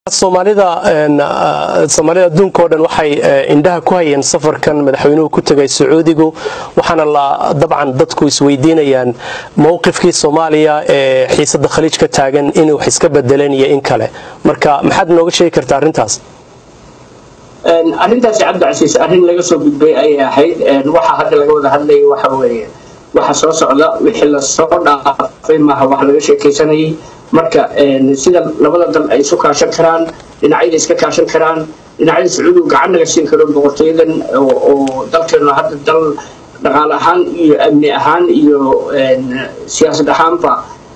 soomaalida soomaalida adduunka o dhan waxay indhaha ku hayeen safarkan madaxweynuhu ku tegay sacuudigu waxaana la dabcan dadku isweydiinayaan mowqifkii soomaaliya ee xiisada khaliij ka taagan inay wax iska bedeleen iyo in kale marka maxaad nooga sheegi kartaa arrintaas arrintaasi cabdicasiis arrin laga soo gudbay ayay ahayd waxa hadda laga wada hadlayay waxa weeye waxa soo socda wixii lasoo dhaafay maaha wax laga sheekaysanayay marka sida labada dal ay isu kaashan karaan dhinacyada iska kaashan karaan dhinacyada sacuudigu gacan naga siin karo boqortooyadan oo dalkeenu hadda dal dhaqaale ahaan iyo amni ahaan iyo siyaasad ahaanba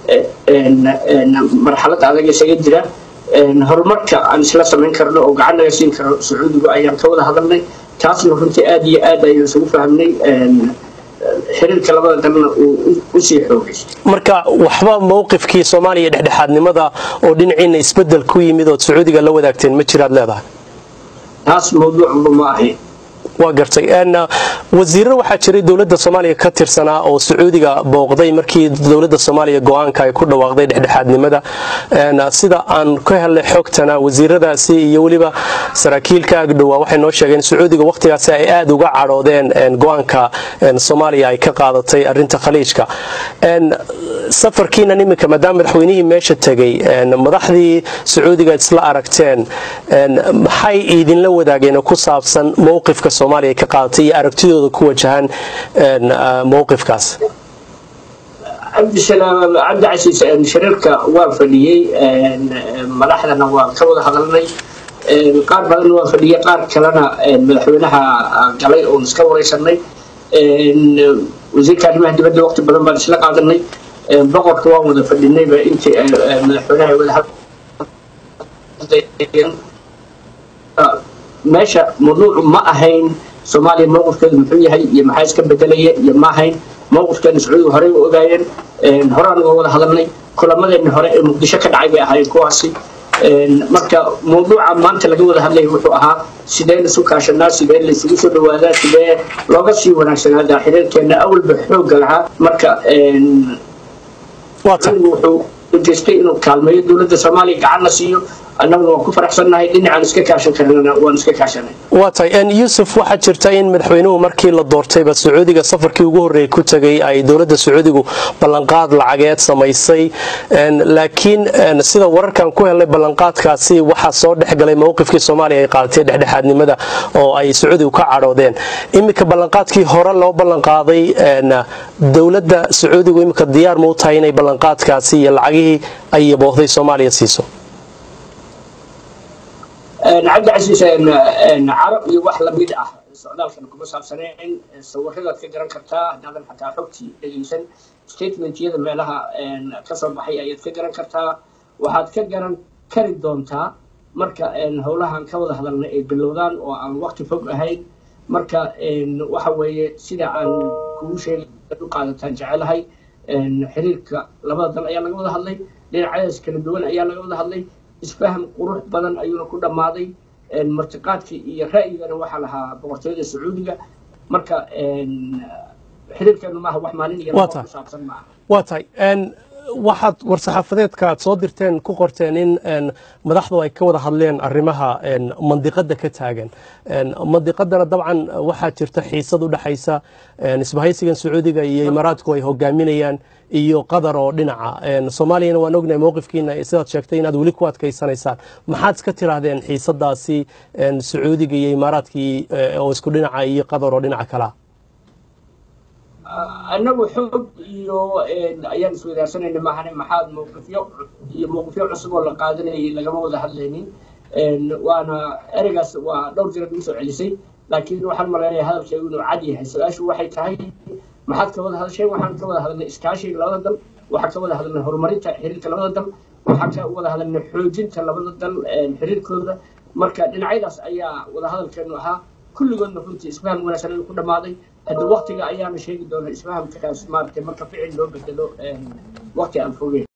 marxalad adag isaga jira horumarka aan isla samayn karno oo gacan naga siin karo sacuudigu ayaan ka wada hadalnay taasna runtii aad iyo aad ayaan isugu fahmnay xiriirka labada dalna uu usii xoogaystay marka waxba mowqifkii soomaaliya dhexdhexaadnimada oo dhinaciina isbedel ku yimid ood sacuudiga la wadaagteen ma jiraad leedahay taas mawduucba ma ahayn waa gartay wasiirro waxaa jiray dowladda soomaaliya ka tirsanaa oo sacuudiga booqday markii dowladda soomaaliya go-aanka ay ku dhawaaqday dhexdhexaadnimada sida aan ka helnay xogtana wasiiradaasi iyo weliba saraakiilka agdhowaa waxay noo sheegeen sacuudiga wakhtigaasi ay aada uga cadhoodeen go-aanka soomaaliya ay ka qaadatay arinta khaliijka safarkiinan iminka maadaama madaxweynihii meesha tegay madaxdii sacuudiga isla aragteen maxay idinla wadaageen ku saabsan mowqifka soomaaliya ka qaadatay iyo aragtidooda ku wajahan mowqifkaas cabdisalaam cabdicasiis shariirka waa fadhiyey madaxdana waa ka wada hadalnay qaar badanna waa fadhiyey qaar kalena madaxweynaha galay oon iska wareysanay wasiirka arrimaha dibadda waqti badan baan isla qaadanay boqorka waan wada fadhinayba intii madaxweynaha wada meesha mawduucu ma ahayn soomaaliya mowqifkeedu muxuu yahay iyo maxaa iska bedelaya iyo ma ahayn mowqifkeena sacuudiga horey u ogaayeen horaan uga wada hadalnay kulamadeena hore ee muqdisho ka dhacay bay ahaayeen kuwaasi marka mawduuca maanta laga wada hadlaya wuxuu ahaa sidee laisu kaashanaa sidee laisugu soo dhawaadaa sidee looga sii wanaagsanaadaa xiriirkeena awalba xoogga lahaa marka wuxuu ujeestay inuu kaalmeeyo dowladda soomaaliya gacanna siiyo annaguna waan ku faraxsannahay dhinacaan iska kaashan karnana waan iska kaashanay waa tahay yuusuf waxaa jirta in madaxweynuhu markii la doortayba sacuudiga safarkii ugu horreeyay ku tegay ay dowladda sacuudigu ballanqaad lacageed samaysay laakiin sida wararkan ku helnay ballanqaadkaasi waxaa soo dhexgalay mowqifkii soomaaliya ay qaadatay dhexdhexaadnimada oo ay sacuudigu ka cadhoodeen iminka ballanqaadkii hore loo ballanqaaday dowladda sacuudigu iminka diyaar ma u tahay inay ballanqaadkaasi iyo lacagihii ay boohday soomaaliya siiso cabdicasiis carab iyo wax lamid ah socdaalkan kuma saabsaneen sawiradaad ka garan kartaa haddaadan xataa xogtii dhegaysan statementyada meelaha ka soo baxay ayaad ka garan kartaa waxaad ka garan kari doontaa marka howlahan ka wada hadalna ay bilowdaan oo aan waqti fog ahayn marka waxa weeye sida aan kugu sheegay u qaadataan jecelahay xiriirka labada dal ayaa laga wada hadlay dhinacyadaas kala duwan ayaa laga wada hadlay isfaham qurux badan ayuuna ku dhammaaday martiqaadkii iyo ra'yigana waxaa lahaa boqortooyada sacuudiga marka xiriirkeenu maaha wax maalin iyo laba kusaabsan maaha waa tahay waxaad war-saxaafadeedka aad soo dirteen ku qorteen in madaxdu ay ka wada hadleen arrimaha mandiqada ka taagan mandiqadana dabcan waxaa jirta xiisad u dhexaysa isbahaysigan sacuudiga iyo imaaraadku ay hogaaminayaan iyo qatar oo dhinaca soomaaliyana waan ognahay mowqifkiina sidaad sheegtay inaad weli ku adkaysanaysaan maxaad iska tiraahdeen xiisadaasi sacuudiga iyo imaaraadkii oo isku dhinaca iyo qatar oo dhinaca kalaa annagu xoog iyo ayaan iswadaarsanayna maahane maxaad mowqifyo iyo mowqifyo cusub oo la qaadanayay lagama wada hadlaynin waana ereygaas waa dhowr jira nagu soo celisay laakiin waxaan malaynaya hadalkeegu inuu cad yahay su-aashu waxay tahay maxaad ka wada hadasheen waxaan ka wada hadalnay iskaashiga labada dal waxaan ka wada hadalnay horumarinta xiriirka labada dal waxaan ka wada hadalnay xoojinta labada dal xiriirkooda marka dhinacyadaas ayaa wada hadalkeenu ahaa kulligoodna runtii isfaham wanaagsan ayuu ku dhammaaday hadda waktiga ayaana sheegi doona isfahamkaas maaragtay marka ficil loo bedelo waqti aan fogeyn